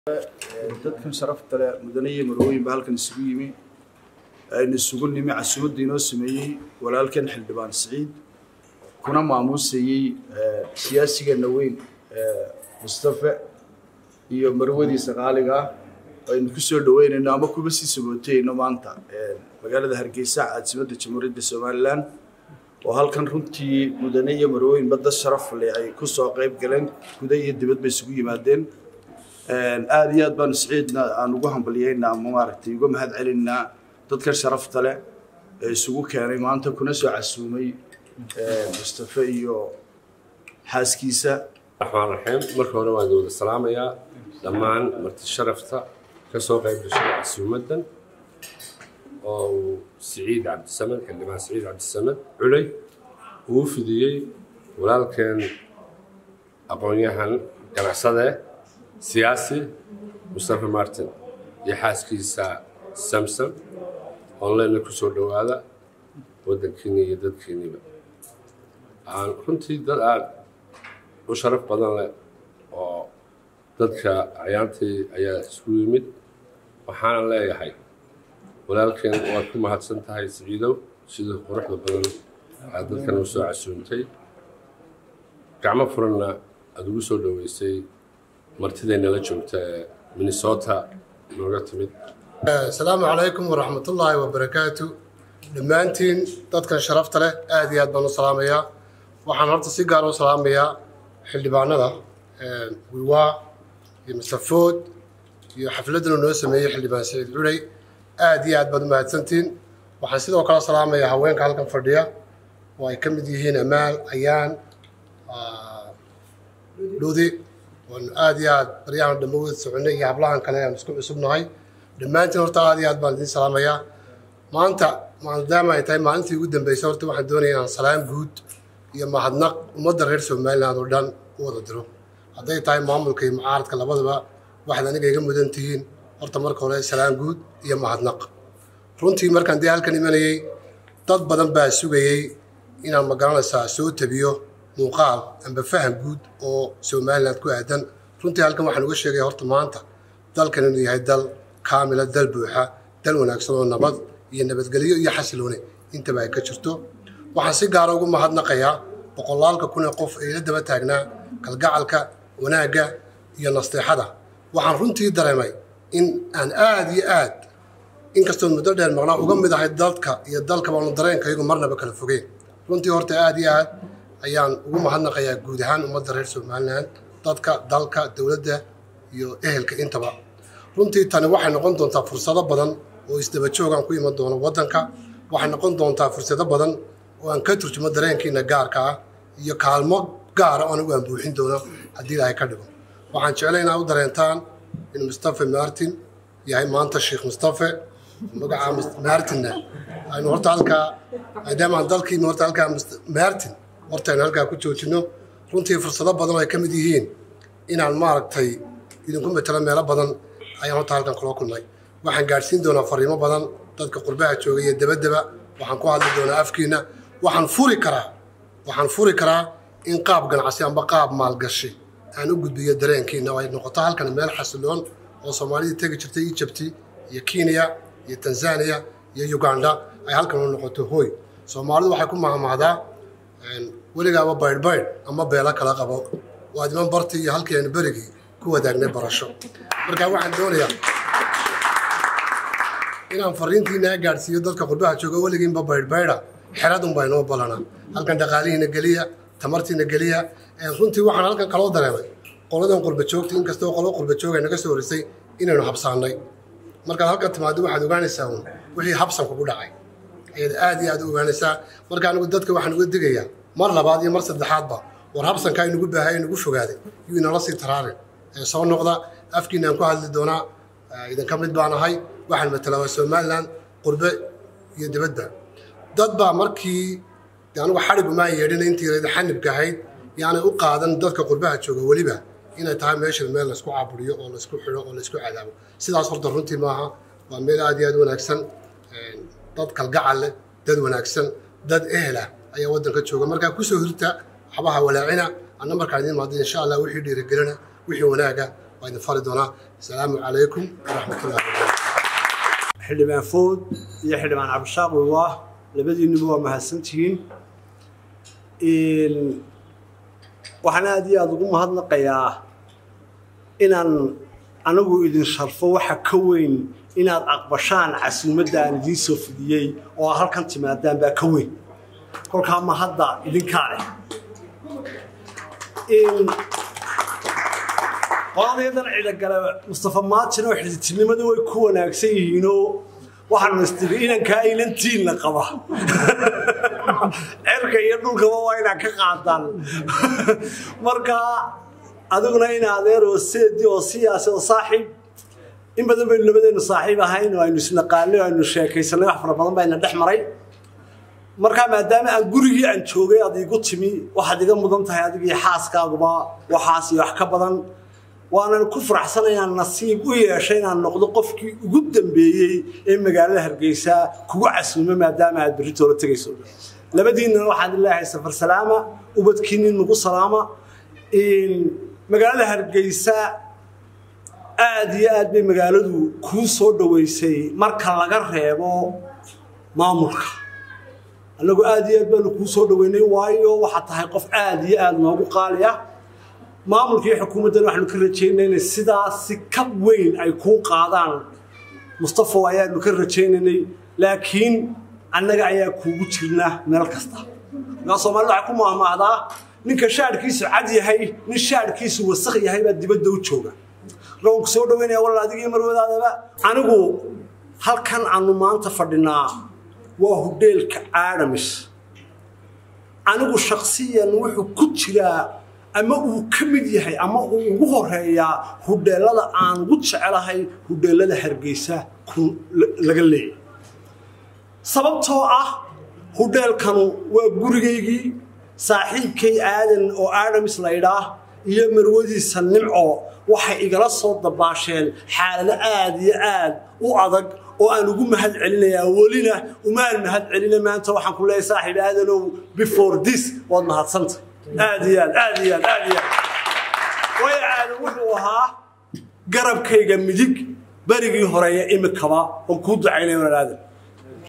dadkan sharafta leh mudane iyo marwooyin baa halkan isugu yimi aynu isugu nimi casuumadda inoo sameeyey walaalkan xildhibaan siciid kuna maamuusayey siyaasigeenna weyn mustafe iyo marwadiisa qaaliga ah aynu ku soo dhaweynayno ama kuba sii sabootayno maanta magaalada hargeysa caasimadda jamhuuriyadda somalilan oo halkan runtii mudane iyo marwooyinba dad sharaf leh ay ku soo qayb galeen guda iyo dibad bay isugu yimaadeen aada iyo aad baanu siciidna aan ugu hambalyeynaa ama maaragtay uga mahad celinnaa dadkan sharafta leh ee isugu keenay maanta kuna soo casuumay mustafe iyo xaaskiisa raxmaan raxiim marka hore waan wada salaamayaa dhammaan marti sharafta ka soo qayb gashay casuumaddan oo uu siciid cabdisamed xildhibaan siciid cabdisamed culey uu fidiyey walaalkeen aqoon-yahan ganacsade siyaasi mustafe martin iyo xaaskiisa samson online ku soo dhowaada waddankiini iyo dadkiiniba runtii dad aada u sharaf badan leh oo dadka acyaantii ayaa isku yimid waxaana leeyahay walaalkeen waad ku mahadsan tahay siciidow sidii quruxda badan aad dadkan u soo casuuntay gacmo furanna aada ugu soo dhoweysay martidaynala joogta ee minnesota nooga timid asalaamu calaykum waraxmatullaahi wabarakaatu dhammaantiin dadkan sharafta leh aada iyo aad baan u salaamayaa waxaan horta si gaar u salaamayaa xildhibaanada wiwaa iyo mustafood iyo xafladdan uu noo sameeyey xildhibaan saciid culey aada iyo aad baad u mahadsantiin waxaan sidoo kale salaamayaa haweenka halkan fadhiya oo ay ka mid yihiin amaal ayaan dhudi waanu aada iyo aad baryahan dhammo wada soconay iyo hablahan kale aan isku cusubnahay dhammaantiin horta aada iyo aad baan idiin salaamayaa maanta maadaama ay tahay maalintii ugu dambeysay horta waxaan doonaya inaan salaam guud iyo mahadnaq ummadda reer somaliland oo dhan u wada diro hadday tahay maamulka iyo mucaaradka labadaba waxaad aniga iga mudan tihiin horta marka hore salaam guud iyo mahadnaq runtii markaan dee halkan imanayey dad badan baa sugayey inaan magaranaysaa soo tabiyo muuqaal amba faham guud oo somaliland ku aadan runtii halkan waxaan uga sheegaya horta maanta dalkan inuu yahay dal kaamila dal buuxa dal wanaagsan oo nabad iyo nabadgelyo iyo xasiloone intaba ay ka jirto waxaan si gaara ugu mahadnaqayaa boqolaalka kun ee qof ee ila daba taagnaa kalgacalka wanaagga iyo nasteexada waxaan runtii dareemay in aan aada iyo aad inkastoo muddo dheer maqnaa uga mid ahay dadka iyo dalkaba aanu dareenkaygu marnaba kala fogeen runtii horta aada iyo aad ayaan ugu mahadnaqayaa guud ahaan ummadda reer somaliland dadka dalka dowladda iyo ehelka intaba runtii tani waxay noqon doontaa fursado badan oo isdaba joogaan ku iman doono waddanka waxay noqon doontaa fursado badan oo aan ka turjumo dareenkiina gaarka ah iyo kaalmo gaara oo anigu aan buuxin doono haddii ilaahay ka dhigo waxaan jeclay inaad u dareentaan in mustafe martin yahay maanta sheekh mustafe magaca martinna aynu horta halkaa maadaamaan dalkiina horta halkaa martin horta aynu halkaa ku joojino runtii fursado badan oo ay ka mid yihiin inaan maaragtay idinku matalo meelo badan ayaan horta halkan kula kulnay waxaan gaadhsiin doonaa fariimo badan dadka qurbaha jooga iyo dabadaba waxaan ku hadli doonaa afkiina waxaan furi karaa waxaan furi karaa in qaab ganacsi amba qaab maalgashi aan u gudbiyo dareenkiina oo ay noqoto halkan meel xasiloon oo soomaalidii tegi jirtay egypti iyo kenya iyo tanzania iyo uganda ay halkan u noqoto hooy soomaalidu waxay ku mahmahdaa weligaaba baydhbaydh ama beelo kala qabo waa diman bartii iyo halkii aynu berigii ku wadaagnay barasho marka waxaan doonayaa inaan fariintiina gaadhsiiyo dadka qurbaha jooga weligiinba baydhbaydha xeradun baa inoo balanaa halkan dhaqaalihiina geliya tamartiina geliya runtii waxaan halkan kaloo dareemay qoladan qurba joogta inkastoo qolo qurba jooga naga soo horisay inaynu habsaannay markaad halkan timaado waxaad ogaanaysaa un wixii habsan kugu dhacay ayaad aad iyo aad u ogaanaysaa marka anigu dadka waxaan uga digayaa mar labaad iyo mar saddexaadba war habsankaa inugu baahay inugu fogaaday yuu inala sii taraarin ee soo noqda afkiinaan ku hadli doonaa idinka mid baan ahay waxaan matalaa waa somaliland qurbe iyo dibadba dad baa markii anigu xadhigumaa yeedhina intii rayda xanibka ahayd yaanay u qaadan dadka qurbaha jooga weliba inay tahay meesha meel laysku caburiyo oo laysku xidho oo laysku cadaabo sidaas horta runtii maaha waa meel aad iyo aad u wanaagsan dad kalgacal leh dad wanaagsan dad ehlah ayaa waddanka jooga markaa kusoo hirta waxbaha walaacina anna markaan idiin maado insha allah wixii dhiirigelina wixii wanaaga waa idin fari doonaa asalaamu calaykum waraxmatullahi wabarakatu xildhibaan food iyo xildhibaan cabdishaaq wiwaah labadiinuba waa mahadsantihiin waxaan aada iyo aada ugu mahadnaqayaa inaan anigu idin sharfo waxa ka weyn inaad aqbashaan casuumadda aan idiin soo fidiyey oo aad halkan timaadaan baa ka weyn kolkaa ma hadda idinkaa leh qoladeedan cidagale mustafa maatin oo xididtinimadu way ku wanaagsan yihiinoo waxaanu istiri inankaa inantiinna qaba cerka iyo dhulkaba waa inaa ka qaadaan marka adiguna in adeer oo seedi oo siyaasi oo saaxiib in badan baynu labadeennu saaxiib ahayn oo aynu isnaqaanay oo aynu sheekaysanay wax fara badan bayna dhex maray markaa maadaama aan gurigii aan joogay aad iigu timi waxaad iga mudan tahay adigii xaaskaaguba waxaas iyo wax ka badan waanan ku faraxsanayaan nasiib u yeeshay inaan noqdo qofkii ugu dambeeyey ee magaalada hargeysa kugu casuumo maadaama aad berri toola tegayso labadiinnana waxaan ilaahay safar salaama ubadkiinni nagu salaama magaalada hargeysa aada iyo aad bay magaaladu kuu soo dhoweysay marka laga reebo maamulka annagu aada iyo aad baanu kuu soo dhoweynay waayo waxaad tahay qof aada iyo aada noogu qaali ah maamulka iyo xukuumaddan waxaanu ka rajaynay inay sidaasi ka weyn ay kuu qaadaan mustafa ayaanu ka rajaynaynay laakiin annaga ayaa kuugu jirna meel kasta markaa soomaalida waxay ku maahmaahdaa ninka shaadhkiisu cad yahay nin shaadhkiisu wasakh yahay baa dibadda u jooga markaa waan ku soo dhaweynaya walaal adigii marwadaadaba anigu halkan aanu maanta fadhinaa waa hudheelka aadamis anigu shaksiyan wuxuu ku jiraa ama uu ka mid yahay ama uu ugu horeeyaa hudheelada aan ugu jecelahay hudheelada hargeysa laga leeyay sababtoo ah hudheelkanu waa gurigaygii saaxiibkay aadan oo aadamis laydhaah iyo marwadiisa nimco waxay igala soo dabaasheen xaalado aada iyo aad u adag oo aan ugu mahad celinayaa welina umaan mahad celina maanta waxaan ku leeyahay saaxiib aadanow before this waad mahadsanta aad iyo aad aad iyo aad aad iyo aad waayo aadan wuxuu ahaa garabkayga midig berigii horeeya imikaba oo kuu ducaynaya walaal aadan